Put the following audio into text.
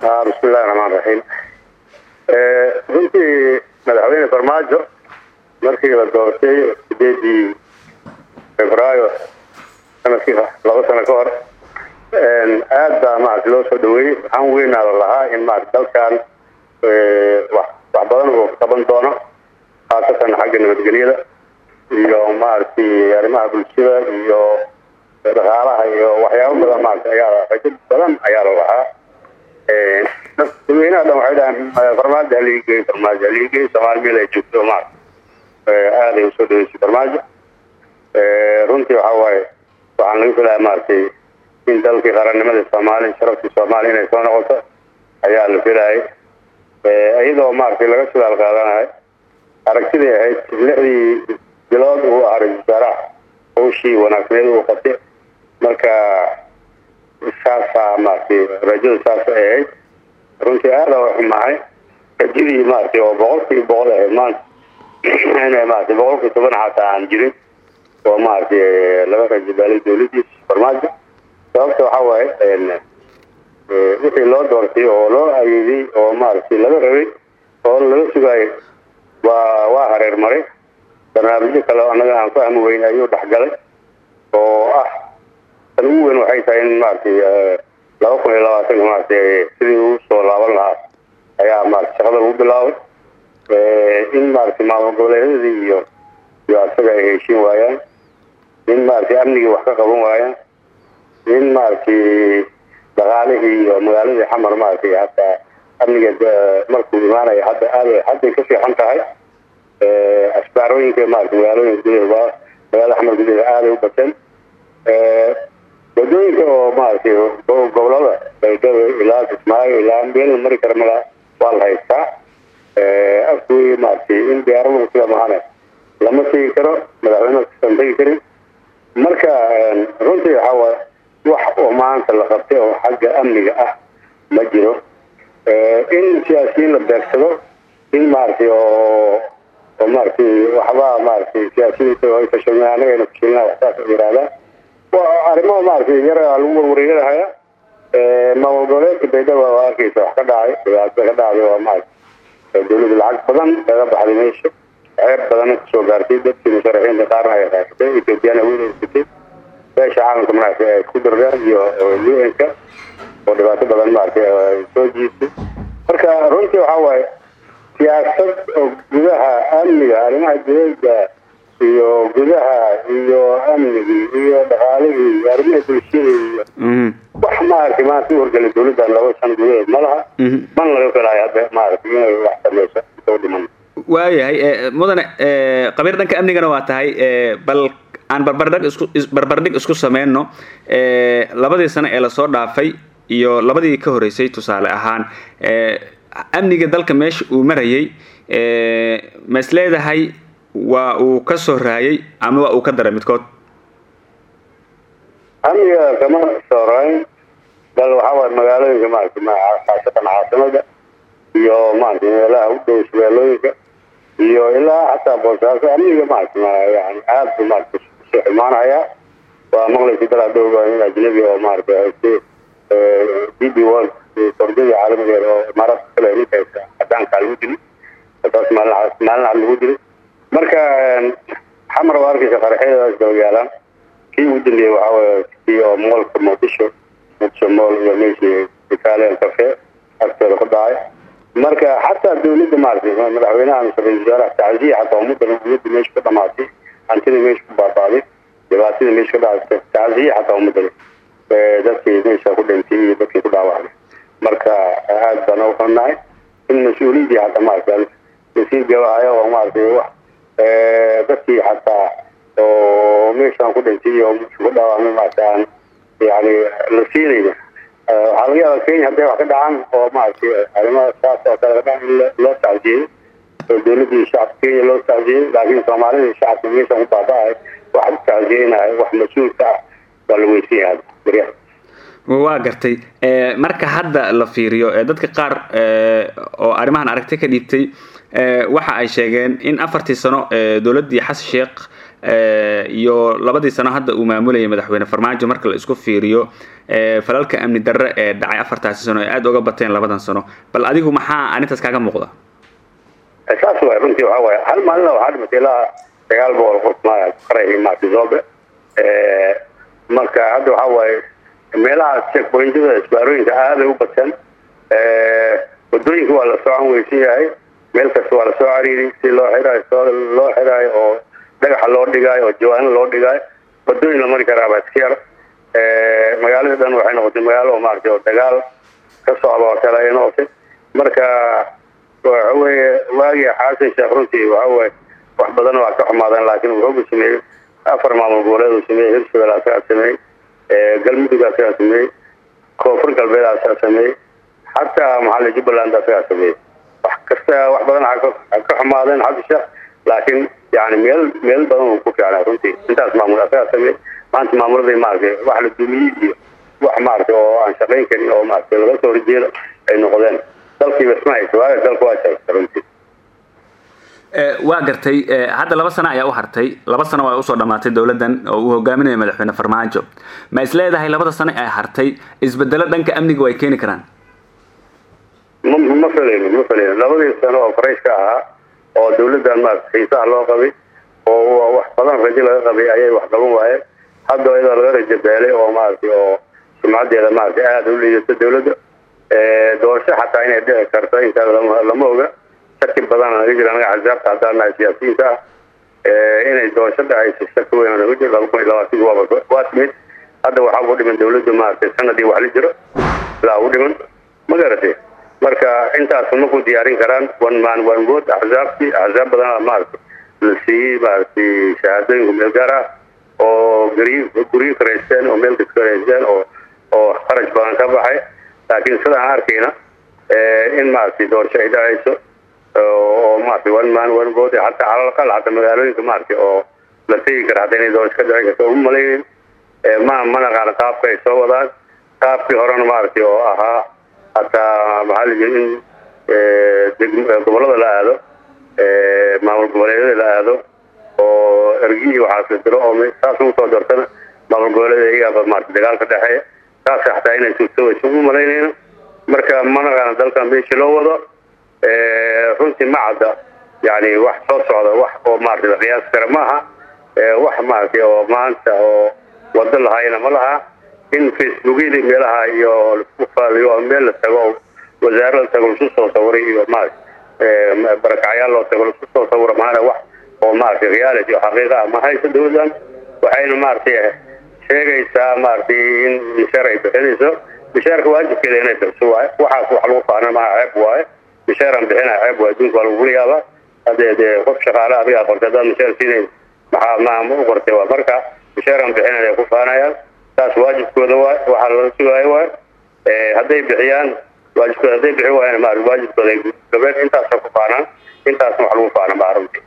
bismillahi raxmaan raxiim runtii madaxweyne farmaajo markii la doortay sideedii februaayo sanadkii laba sano ka hor aad baa maarata loo soo dhaweeyey waxaan weynaa la lahaa in maarata dalkan wax badan uu qaban doono khaasatan xagga nabadgelyada iyo maaragtay arrimaha bulshada iyo dhaqaalaha iyo waxyaabo badan maarata ayaa rajo badan ayaa la lahaa dadweynaha dhan waxay dhahaan farmaajo haliigey farmaajo haliigey soomaali meel ay joogto maarata aaday usoo dhaweysay farmaajo runtii waxa waaye waxaan laga filayaa maaragtay in dalkii qarannimada soomaali sharaftii soomaaliya inay soo noqoto ayaa la filayay iyadoo maaragtay laga sidaal qaadanayo aragtidii ahayd lixdii bilood uu ahaa ra-isul wasaaraha hawshii wanaagsaneed uu qabtay marka saasaa maaragtay rajada saas ay ahayd runtii aada u xumahay rajadii maaragtay oo boqolkii boqol ahayd maanta inay maaragtay boqolkii toban xataa aan jirin oo maaragtay laga rajabaalay dawladiis farmaajo sababta waxa waaye wixii loo doortay oo loo ayeeday oo maaragtay laga rabay oo laga sugaayay waa waa hareer maray barnaamijyo kale annaga aan fahmi weyn ayuu dhexgalay oo ah tan ugu weyn waxay tahay in maaragtay laba kun iyo labaatanka maaragtay sidii uu soo laaban lahaa ayaa maarata shaqada lagu bilaabay in maaragtay maamul goboleedyadii iyo iyo asaga ay heshiin waayaan in maaragtay amnigii wax ka qaban waayaan in maaragtay dhaqaalihii iyo magaaladii xamar maaragtay hataa amniga markuu imaanaya hadda aad hadday ka fiican tahay asbaarooyinka maarata magaalooyinka gudaheeda magaalada xamar gudaheeda aaday u bateen wadooyinka oo maaragtay gobolada baydhabo ilaa kismaayo ilaa meel mari kara mala waa la haystaa afkuwey maaragtay in diyaaradu sida mahane lama tegi karo madaxweyne kasan tegi karin marka runtii waxaa waay wax oo maanta la qabtay oo xagga amniga ah ma jiro in siyaasiyiin la beegsado in maaragtay oo oo maaragtay waxba maaragtay siyaasiyiinta ay fashilmeen anagayna fashilnaa waxsaas ay yidhahdaan waa arrimo maaragtay yar lagu warwareeganahaya maamul goboleedka baydhabo waa arkeysa wax ka dhacay dhibaato ka dhacday waa maaragtay dawladda lacag badan kaga baxday meesha ceeb badanna kasoo gaartay dadkii musharaxiinta qaarna ay raasatay ethoobiyaana weynaysatay beesha caalamka maaragtay ay ku dardeen iyo u-n-ka oo dhibaato badan maaragtay ay soo jiisay marka runtii waxaa waaye siyaasad oo gudaha amniga arrimaha dawladda iyo gudaha iyo amnigii iyo dhaqaalihii iyo arrimaha bulshada iyo wax maaragtay maanta u horgelay dawladdan laba shan gudaheed ma laha man laga filayo hadda maaragtay inay wax sameyso intoo dhiman waayahay mudane qabiir dhanka amnigana waa tahay bal aan barbardhig isku barbardhig isku sameyno labadii sano ee lasoo dhaafay iyo labadii ka horeysay tusaale ahaan amniga dalka meesha uu marayay ma is leedahay waa uu ka soo raayay ama waa uu ka daray midkood amniga kama soo raayin bal waxaa waay magaalooyinka maaragtay khaasatan caasimada iyo maaragtay meelaha u dhow shabeelooyinka iyo ilaa xataa boosaaso amniga maaragtay yani aad bu maaragtay soo xumaanaya waa maqlaysa dal hadhow in ajnabi oo maaragtay haystay d b world kordadii caalamigeeda oo imaaraadka kale ninkaysa cadaankaa lagu dili taas maalin maalin cad lagu dili marka xamar waa arkaysa qaraxyadaas daba yaalaan kii ugu dambeeyey waxaa waye kii oo moolka muqdisho muqdisho mool iyo meeshii italian cafe agteeda ku dhacay marka xataa dawladda maaragtay madaxweynaha mise ra-isul wasaaraha tacziya xataa ummadda ummadda meesha ka dhamaatay hantidii meesha ku baabaaday dhibaatadii meesha ka dhacday tacziya xataa ummadda dadkii meesha ku dhintay iyo dadkii ku dhaawacday marka aad baan u xunnahay in mas-uuliyaddii xataa maaragtay lasii gabahayo oo maaragtay wax dadkii xataa oo meeshaan ku dhintay oo ku dhaawacmay maaragtay aan yani la siinayna waxaa laga yaabaa kenya hadday wax ka dhacaan oo maaragtay arrimaha saas oo kale ka dhacan in loo tacjiyey oo dawladdii shacabka kenya loo tacjiyey laakiin soomaalida shacabka meeshaan ku baaba-ay wax u tacjiyeynahay wax mas-uulka ah waa la weysan yahay baryaha waa gartay marka hadda la fiiriyo dadka qaar oo arrimahan aragti ka dhiibtay waxa ay sheegeen in afartii sano dowladdii xasan sheekh iyo labadii sano hadda uu maamulayay madaxweyne farmaajo marka la isku fiiriyo falalka amni darre ee dhacay afartaasi sano ee aada uga bateen labadan sano bal adigu maxaa arrintaas kaaga muuqda saas waay runtii waxaa waaye hal maalina waxaa dhimatay ilaa sagaal boqol qof qaraxii maarti zoobe marka hadda waxaa waaye meelaha checkpointada isbaarooyinka aaday u bateen wadooyinka waa la soo anweysan yahay meel kasta waa lasoo cariiri si loo xiraayo loo xiraayo oo dhagaxa loo dhigaayo oo jawaano loo dhigaayo wadooyin la mari karaaba iska yar magaalada dhan waxay noqotay magaalo maaragtay oo dagaal ka socda oo kale ay noqotay marka waxa weeye waagii xaasan sheekh runtii waxa weye wax badan waa ka xumaadeen laakiin wuxuuba sameeyey afar maamul goboleed uu sameeyey hirshabelle asagaa sameeyey galmudug asagaa sameeyey koonfur galbeed asagaa sameeyey xataa maxaale jubbaland asagaa sameeyey wax kasta wax badan ha ka xumaadeen xasan sheekh laakiin yani meel meel badan uu ku fiicnay runtii intaas maamul asagaa sameeyey maanta maamuladii maaragtay wax la dumiyey iyo wax maaragtay oo aan shaqayn karin oo maaragtay laga soo horjeedo ay noqdeen dalkiiba isma haysa waaga dalka waa shaqaysa runtii waa gartay hadda laba sano ayaa u hartay laba sano waa usoo dhamaatay dowladdan oo uu hogaaminayo madaxweyne farmaajo ma is leedahay labada sano ay hartay isbedelo dhanka amniga way keeni karaan ma ma filayno ma filayno labadii sano oo farayshka ahaa oo dawladdan maarata xiisaha loo qabay oo wax badan rajo laga qabay ayay wax qaban waayeen hadda iyadoo laga rajo beelay oo maaragtay oo sumcadeeda maaragtay aada u liidato dawladda doorasho xataa inay dhici karto intaa lama oga shaki badan naga jira anaga axsaabta haddaan nahay siyaasiyiinta ah inay doorasho dhacayso shaki weyn naga jiro laba kun iyo labaatanki waaba waa timid hadda waxaa ugu dhiman dawladdu maaragtay sanadii wax la jiro ilaa ugu dhiman ma garatay marka intaas ma ku diyaarin karaan one man one vote axsaabtii axsaab badana maaragtay la siiyey maaragtay shahaadooyinku meel gaar ah oo guryo guryo karaysteen oo meel karaysteen oo oo kharash badan ka baxay laakiin sidaan arkayna in maaragtay doorasho ay dhacayso oo maaragtay one man one vote hataa calalaqal hataa magaalooyinka maaragtay oo la tegi kara hataa inay doorasho ka dhici karto uma malaynin ma ma naqaana qaabka ay soo wadaan qaabkii horena maaragtay oo ahaa hataa maxaa la jiri in gobollada la aado maamul goboleedyada la aado oo ergihii waxaas la diro oo saas ugu soo doortana maamul goboleeda iyaaba maarata dagaal ka dhexeeya saas xataa inay suurtoobayso uma malaynayno marka ma naqaana dalkan meeshii loo wado runtii ma cadda yani wax soo socda wax oo maarata la qiyaasi kara maaha wax maaragtay oo maanta oo wado lahayna ma laha in facebookyadii meelaha iyo laisku faaliyo meel la tago wasaaro la tago laisku soo sawiray iyo maarata barakacyaal loo tago laisku soo sawira maana wax oo maaragtay reality oo xaqiiqa ah ma hayso dawladdan waxayna maaragtay sheegaysaa maaragtay in mishaar ay bixinayso mishaarka waajibkeeda inay bixiso waaye waxaas wax lagu faana maaha ceeb waaye mishaaraan bixinaa ceeb waaye adduunka waa lagula yaabaa haddee dee qof shaqaale adigaa qortay haddaad mishaar siinayn maxaa ma ma u qortay waa marka mishaaraan bixinayn ay ku faanayaan taas waajibkooda waay waxaa lala sugaayo waay hadday bixiyaan waajibkooda hadday bixi waayaan maarata waajibkooda ay gabeen intaasa ku faanaan intaasna wax lagu faana maa runtii